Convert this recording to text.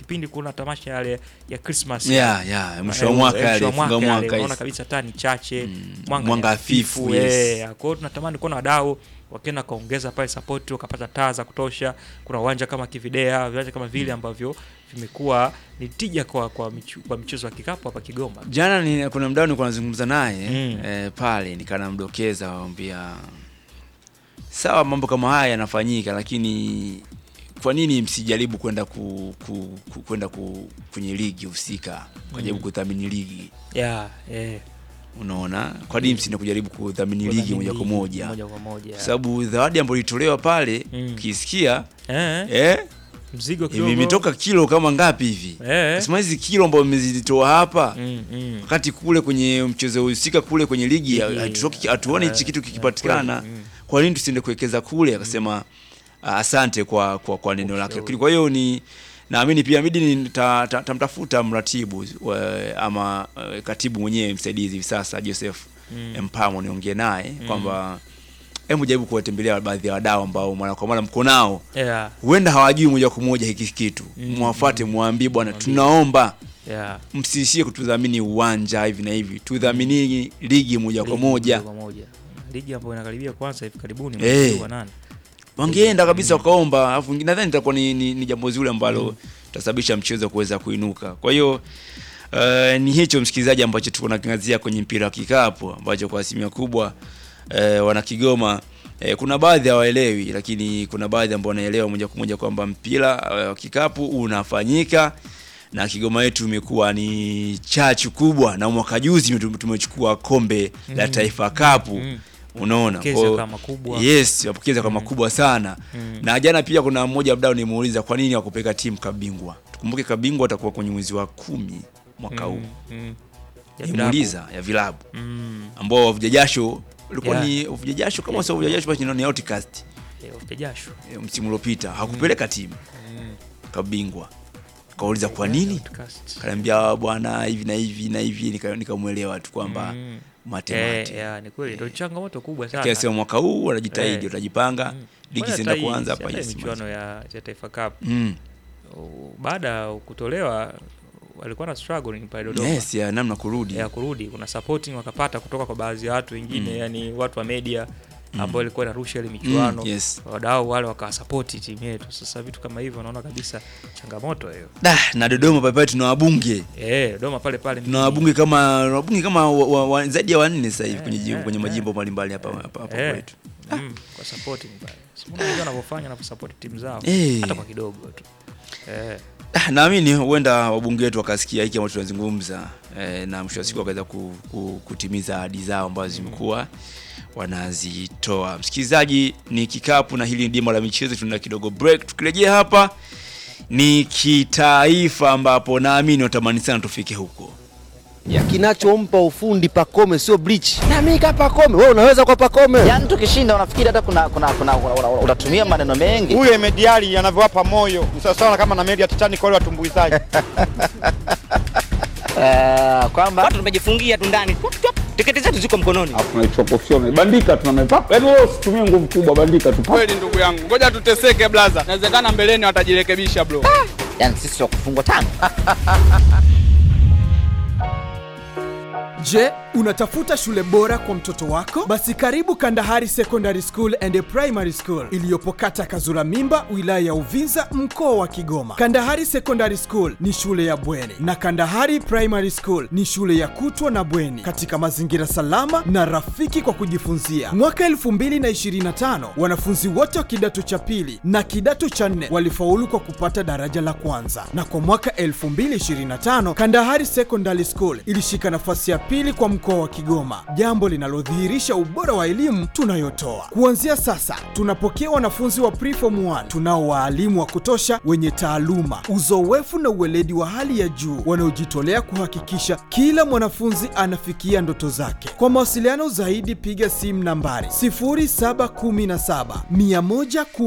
kipindi kuna tamasha yale ya Christmas Yeah, yeah, mwisho wa Eh, mwaka eh, mwisho yale, wa funga mwaka mwaka yale, unaona hizi. kabisa taa ni chache Mm, mwanga mwanga ni hafifu, eh, yes. kwa hiyo tunatamani kuona wadau wakienda kaongeza pale support wakapata taa za kutosha. Kuna uwanja kama Kividea, viwanja kama vile ambavyo vimekuwa ni tija kwa kwa, michu, kwa michezo ya kikapu hapa Kigoma. Jana ni, kuna mdau nilikuwa nazungumza naye Mm. eh, pale nikanamdokeza wambia sawa, mambo kama haya yanafanyika, lakini kwa nini msijaribu kwenda ku, ku, ku, kwenda ku, kwenye ligi husika kujaribu Mm. kudhamini ligi? Yeah, eh. Unaona, kwa nini msiende kujaribu kudhamini ligi Kudhamini moja kwa ligi moja? moja kwa moja. Kwa sababu zawadi ambayo ilitolewa pale Mm. ukisikia Eh, eh, mzigo kidogo. imetoka kilo kama ngapi hivi? Eh. Nasema hizi kilo ambazo mmezitoa hapa Mm, mm. wakati kule kwenye mchezo husika kule kwenye ligi Ligi, hatutoki- hatuoni hichi eh, kitu eh, kikipatikana, kweli, mm. kwa nini tusiende kuwekeza kule? Akasema ah, asante kwa kwa, kwa neno lake. Ushauri. Lakini kwa hiyo ni naamini pia midi nitamtafuta ta, tamtafuta mratibu wa- ama eh, katibu mwenyewe msaidizi hivi sasa Joseph Mm. Mpamo, niongee naye kwamba hebu jaribu kuwatembelea baadhi ya wadau ambao mara kwa mara mko nao Yeah, huenda hawajui moja kwa moja hiki kitu, Mm, mwafuate, mwambie bwana, Mwambie. tunaomba yeah. msiishie kutudhamini uwanja hivi na hivi, tudhamini ligi moja kwa Ligi moja. kwa moja. Ligi ambayo inakaribia kwanza hivi karibuni Eh. mwezi wa nane. Wangeenda kabisa wakaomba, alafu nadhani itakuwa ni, ni, ni jambo zuri ambalo tasababisha mchezo kuweza kuinuka. Kwa hiyo uh, ni hicho msikilizaji, ambacho tuko nakingazia kwenye mpira wa kikapu ambacho kwa asilimia kubwa uh, wana Kigoma eh, kuna baadhi hawaelewi, lakini kuna baadhi ambao wanaelewa moja kwa moja kwamba mpira eh, wa kikapu unafanyika na Kigoma yetu imekuwa ni chachu kubwa, na mwaka juzi tume- tumechukua kombe la Mm. Taifa Cup Mm. unaona Mapokezi Kwa hiyo- yakawa makubwa. yes mapokezi yakawa makubwa sana Mm. na jana pia kuna mmoja mdau nimuuliza kwa nini wakupeka timu kabingwa tukumbuke kabingwa atakuwa kwenye mwezi wa kumi mwaka huu Mm, mm. Ya nimuuliza ya vilabu vilabu. Mm. ambao wavuja jasho ulikuwa Yeah. ni wavuja jasho kama sio wavuja jasho basi ni outcast Eh, wafuta jasho. eh, msimu uliopita hakupeleka timu Mm. kabingwa kauliza kwa nini Outcast. kaniambia bwana hivi na hivi na hivi nika- nikamwelewa tu kwamba Mm. mate Eh, mate yeah, ni kweli ndio changamoto kubwa sana. kiasi mwaka huu wanajitahidi Eh. watajipanga Mm. ligi Mbona zinaenda hata hii- kuanza hapa hata hii yes, michuano ya, ya Taifa Cup mm. u- baada ya kutolewa walikuwa na struggling pale Dodoma yes ya namna kurudi ya kurudi, kuna supporting wakapata kutoka kwa baadhi ya watu wengine Mm. yani watu wa media Mm. ambao ilikuwa inarusha ile michuano Mm, yes. wadau wale wakawasapoti timu yetu. Sasa vitu kama hivyo naona kabisa changamoto hiyo. Da, na Dodoma pale pale tuna wabunge Eh, Dodoma pale pale tuna mjini. wabunge kama wabunge kama wa, wa, wa, zaidi ya wanne sasa hivi Eh, kwenye, jimbo- eh, kwenye eh. majimbo mbalimbali hapa hapa hapa Eh, kwetu. mm, kwa supporting pale. Simuona wengine wanavyofanya wanaposupport timu zao Eh. hata kwa kidogo tu. Eh. Ah, naamini huenda wabunge wetu wakasikia hiki ambacho tunazungumza eh, na mwisho wa siku wakaweza ku, ku, kutimiza ahadi zao ambazo zimekuwa wanazitoa. Msikilizaji, ni kikapu na hili ni dima la michezo, tuna kidogo break. Tukirejea hapa ni kitaifa, ambapo naamini watamani sana tufike huko. ya kinachompa ufundi Pakome sio bleach. Na mimi kapa Pakome, wewe unaweza kwa Pakome. Yaani tukishinda unafikiri hata kuna kuna kuna una- una- unatumia maneno mengi. huyo Emediali anavyowapa moyo ni sawasawa kama na meli ya Titanic wale watumbuizaji. Eh, kwamba watu tumejifungia tu ndani Tup, tup. tiketi zetu ziko mkononi Alafu tunaichopofyona bandika, tunamepapa. Yaani wewe usitumie nguvu kubwa, bandika tu. Kweli ndugu yangu, ngoja tuteseke blaza, inawezekana mbeleni watajirekebisha bro. yani sisi wa kufungwa tano. Je, unatafuta shule bora kwa mtoto wako? Basi karibu Kandahari Secondary School and Primary School iliyopo kata Kazura Mimba, wilaya ya Uvinza, mkoa wa Kigoma. Kandahari Secondary School ni shule ya bweni na Kandahari Primary School ni shule ya kutwa na bweni katika mazingira salama na rafiki kwa kujifunzia. Mwaka 2025 wanafunzi wote wa kidato cha pili na kidato cha nne walifaulu kwa kupata daraja la kwanza, na kwa mwaka 2025 Kandahari Secondary School ilishika nafasi ya pili kwa mkoa wa Kigoma, jambo linalodhihirisha ubora wa elimu tunayotoa. Kuanzia sasa tunapokea wanafunzi wa preform 1 tunao waalimu wa kutosha wenye taaluma, uzoefu na uweledi wa hali ya juu wanaojitolea kuhakikisha kila mwanafunzi anafikia ndoto zake. Kwa mawasiliano zaidi piga simu nambari 0717 110